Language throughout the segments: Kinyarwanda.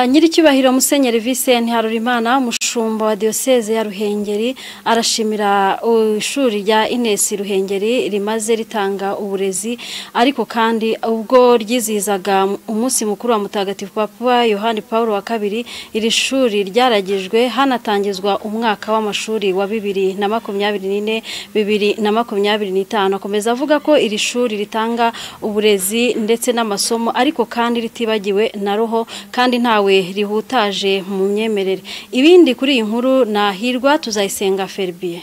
nyiricyubahiro musenyeri Vincent Harurimana umushumba wa diyoseze ya ruhengeri arashimira ishuri rya inesi ruhengeri rimaze ritanga uburezi ariko kandi ubwo ryizihizaga umunsi mukuru wa mutagatifu papa yohani paul wa kabiri iri shuri ryaragijwe hanatangizwa umwaka w'amashuri wa bibiri na makumyabiri n'ine bibiri na makumyabiri n'itanu akomeza avuga ko iri shuri ritanga uburezi ndetse n'amasomo ariko kandi ritibagiwe na roho kandi nta ntawe rihutaje mu myemerere ibindi kuri iyi nkuru nahirwa tuzayisenga ferbiye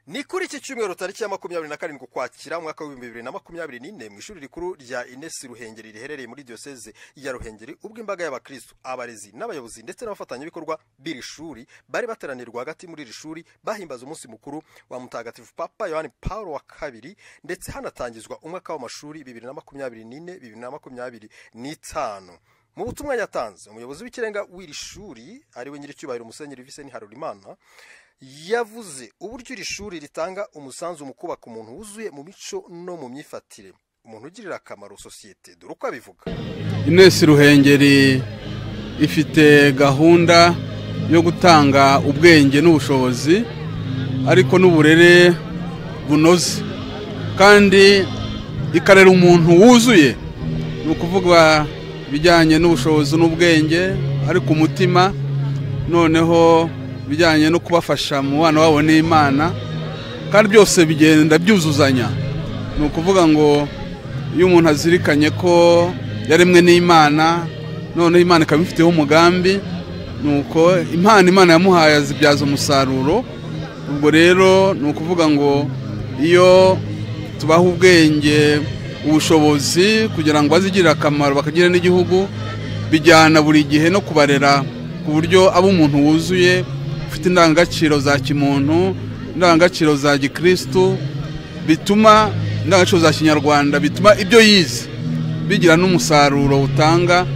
ni kuri iki cyumweru tariki ya makumyabiri na karindwi ukwakira umwaka w'ibihumbi bibiri na makumyabiri n'ine mu ishuri rikuru rya inesi ruhengeri riherereye muri diyoseze ya ruhengeri ubwo imbaga y'abakristu abarezi n'abayobozi ndetse n'abafatanyabikorwa b'iri shuri bari bateraniye rwagati muri iri shuri bahimbaza umunsi mukuru wa mutagatifu papa yohani paul wa kabiri ndetse hanatangizwa umwaka w'amashuri bibiri na makumyabiri n'ine bibiri na makumyabiri n'itanu mu butumwa yatanze umuyobozi w'ikirenga w'iri shuri ariwe nyiricyubahiro musenyeri viseni harurimana yavuze uburyo iri shuri ritanga umusanzu mu kubaka umuntu wuzuye mu mico no mu myifatire umuntu ugirira akamaro sosiyete dore uko abivuga inesi ruhengeri ifite gahunda yo gutanga ubwenge n'ubushobozi ariko n'uburere bunoze kandi ikarera umuntu wuzuye ni ukuvuga ibijyanye n'ubushobozi n'ubwenge ariko umutima noneho ibijyanye no kubafasha mu bana wabo n'imana kandi byose bigenda byuzuzanya ni ukuvuga ngo iyo umuntu azirikanye ko yaremwe n'imana noneho imana ikaba ifiteho umugambi ni uko impano imana yamuhaye azibyaza umusaruro ubwo rero ni ukuvuga ngo iyo tubaha ubwenge ubushobozi kugira ngo bazigirire akamaro bakagira n'igihugu bijyana buri gihe no kubarera ku buryo aba umuntu wuzuye ufite indangagaciro za kimuntu indangagaciro za gikirisitu bituma indangagaciro za kinyarwanda bituma ibyo yize bigira n'umusaruro utanga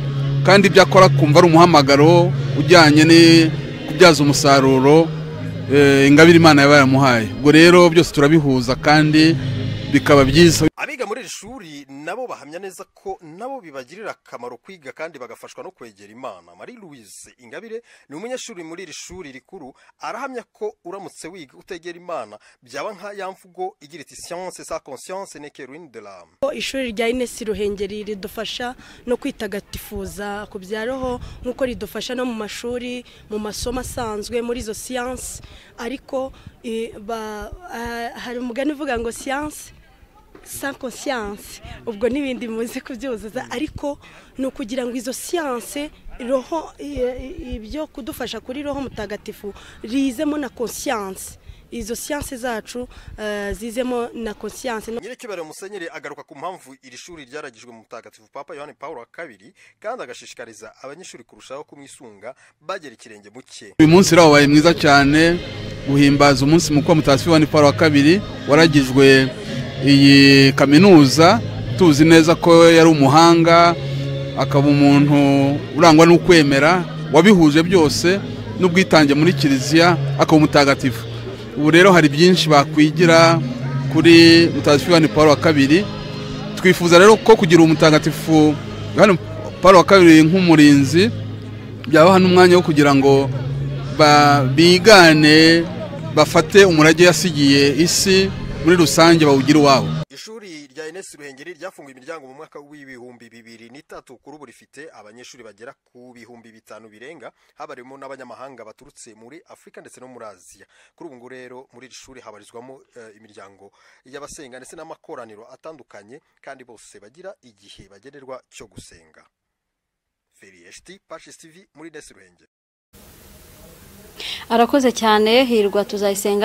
kandi ibyo akora akumva ari umuhamagaro ujyanye no kubyaza umusaruro ingabire imana yaba yamuhaye ubwo rero byose turabihuza kandi bikaba byiza abiga muri iri shuri nabo bahamya neza ko nabo bibagirira akamaro kwiga kandi bagafashwa no kwegera imana marie louise ingabire ni umunyeshuri muri iri shuri rikuru arahamya ko uramutse wiga utegera imana byaba nka ya mvugo igira iti siyanse sa konsiyanse neke ruini de lamu ishuri rya inesi ruhengeri ridufasha no kwitagatifuza ku bya roho nk'uko ridufasha no mu mashuri mu masomo asanzwe muri izo siyanse ariko hari umugani uvuga ngo siyanse sa konsiyanse ubwo n'ibindi bimaze kubyuzuza ariko ni ukugira ngo izo siyanse roho ibyo kudufasha kuri roho mutagatifu rizemo na konsiyanse izo siyanse zacu zizemo na konsiyanse nyirikibare musenyeri agaruka ku mpamvu iri shuri ryaragijwe mu mutagatifu papa yohani paul wa kabiri kandi agashishikariza abanyeshuri kurushaho kumwisunga bagera ikirenge muke uyu munsi rero wabaye mwiza cyane guhimbaza umunsi mukuru wa mutagatifu yohani paul wa kabiri waragijwe iyi kaminuza tuzi neza ko yari umuhanga akaba umuntu urangwa n'ukwemera wabihuje byose n'ubwitange muri kiliziya akaba umutagatifu ubu rero hari byinshi bakwigira kuri mutagatifu Yohani paul wa kabiri twifuza rero ko kugira umutagatifu Yohani paul wa kabiri nk'umurinzi byabaha n'umwanya wo kugira ngo bigane bafate umurage yasigiye isi muri rusange bawugira uwabo ishuri rya inesi ruhengeri ryafunguye imiryango mu mwaka w'ibihumbi bibiri n'itatu kuri ubu rifite abanyeshuri bagera ku bihumbi bitanu birenga habarimo n'abanyamahanga baturutse muri afurika ndetse no muri aziya kuri ubu ngubu rero muri iri shuri habarizwamo imiryango y'abasenga ndetse n'amakoraniro atandukanye kandi bose bagira igihe bagenerwa cyo gusenga feriyeshiti pashisivi muri inesi ruhengeri arakoze cyane hirwa tuzayisenga